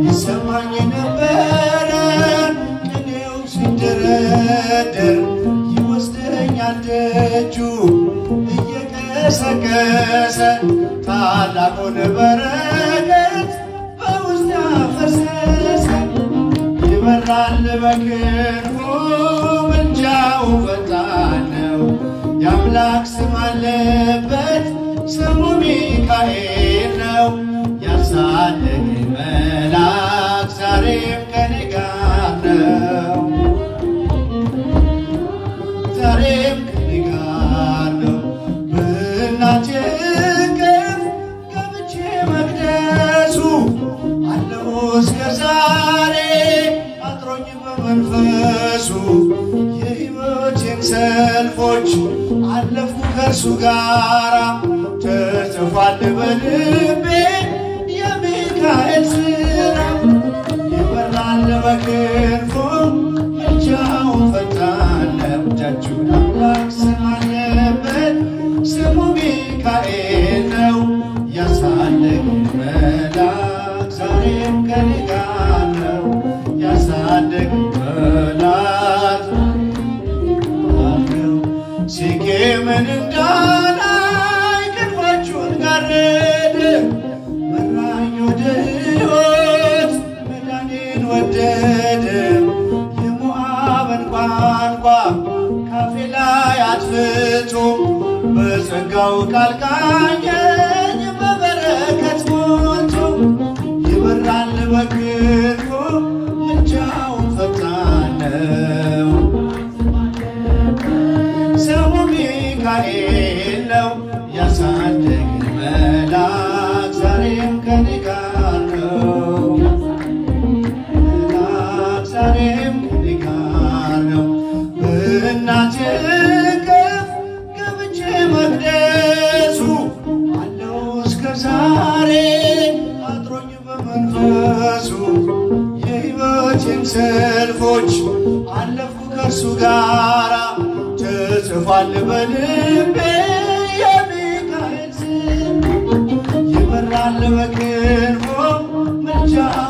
ይሰማኝ ነበረ ቅኔው ሲደረደር ይወስደኛል ደጁ እየቀሰቀሰ ታላቁን በረከት በውስጥ ያፈሰሰ ይበራል በክንፉ ምልጃው ፈጣን ነው። የአምላክ ስም አለበት ስሙ ሚካኤል ነው። ያሳደገኝ መልአክ ዛሬም ከኔ ጋር ነው። ዛሬም ከኔ ጋር ነው። በእናቴ እቅፍ ገብቼ መቅደሱ አለው እስከ ዛሬ አጥሮኝ በመንፈሱ የሕይወቴን ሰልፎች አለፍኩ ከእርሱ ጋራ ተጽፏል በልቤ የሚካኤል ስራ ይበራል በክንፉ ምልጃው ፈጣን ነው። እጃችሁን አምላክ ስም አለበት ስሙ ሚካኤል ነው። ያሳደገኝ መልአክ ዛሬም ከኔ ጋር ነው። ያሳደገኝ መልአክ አለው ሴኬምን እንዳላይ ክንፋችሁን ጋረደ መራኝ ወደ ሕይወት መዳኔን ወደደ የሞዓብን ቋንቋ ካፌ ላይ አጥፍቶ በጸጋው ቃል ቃኘኝ በበረከት ሞልቶ ይበራል በክንፉ ምልጃው ፈጣን ነው። ስሙ ሚካኤል ነው። ያሳደገኝ መልአክ ዛሬም ከኔ ጋር ነው። መልአክ ዛሬም ከኔ ጋር ነው። በእናቴ እቅፍ ገብቼ መቅደሱ አለው እስከ ዛሬ አጥሮኝ በመንፈሱ የሕይወቴን ሰልፎች አለፍኩ ከእርሱ ጋራ ተጽፏል በልቤ የሚካኤል ስም ይበራል በክንፎ ምልጃ